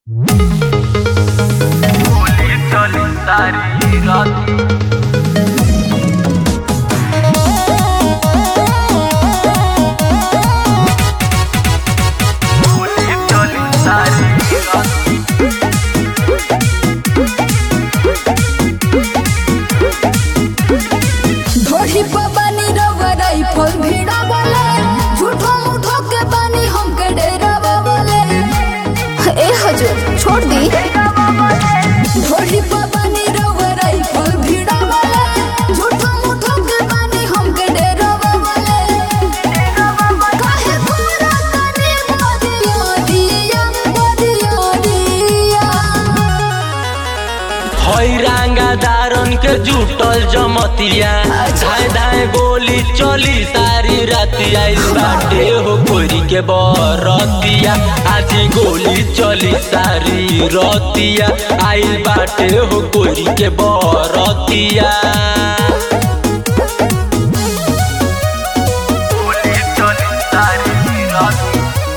गोली चली सारी रात गोली चली सारी रात ढोढ़ी पर बनी रवराई फल भीड़ा बोले झूठो मुठो के बनी हमके डेरा बोले ए हजूर छोड़ दी ढोढ़ी पर बनी रवराई फल भीड़ा बोले झूठो मुठो के बनी हमके डेरा बोले काहे पूरा तने बदिया दिया बदिया दिया हैरांगा दारन के जुटल जमतिया धाए धाए गोली चली सारी राती आइल बाटे हो कोरी के बरतिया आज गोली चली सारी रतिया आइल बाटे हो कोरी के बरतिया गोली चली सारी रात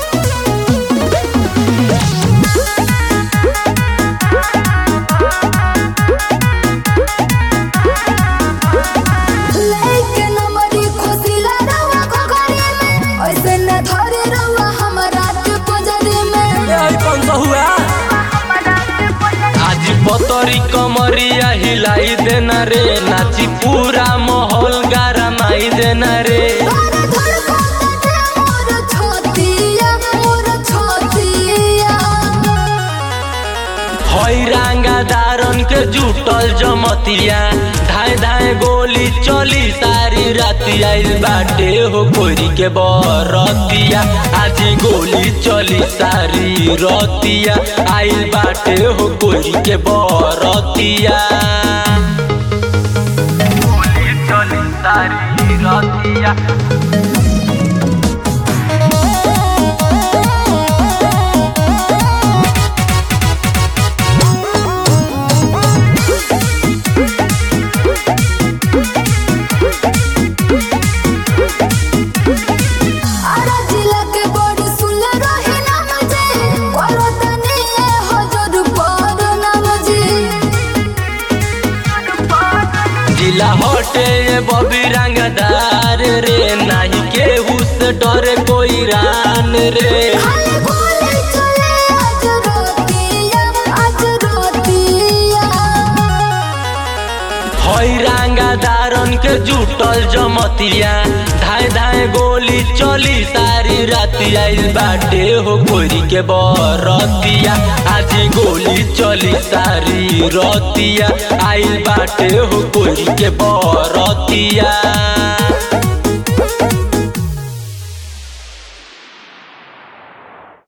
लेके नमरी खुशी लड़ावा घघरी में ऐसे न धरे रहुआ हमरा के पंजरी में आज पतरी कमरिया हिलाई देना रे नाची पूरा माहौल गरमाई देना रे धर धर कोते मोर छतिया मोर छतिया हैरांगा दारन के जुटल जमतिया धाए धाए गोली चली सारी राती आइल बाटे हो कोरी के बरतिया आज गोली चली सारी रतिया आइल बाटे हो कोरी के बरतिया गोली चली सारी रातिया आरा जिला के बड़ सुंदर रहे नाम जे करो तनी हजर पर नाम जी जिला हटे ये बबी रंगदार रे नाही केहू से डरे कोई रान रे खाली गोली चले आज रोतिया आज रोतिया हैरांगा दारन के जुटल जमतिया धाए धाए गोली चली सारी राती आइल बाटे हो कोरी के बरतिया आज गोली चली सारी रतिया आइल बाटे हो कोरी के बरतिया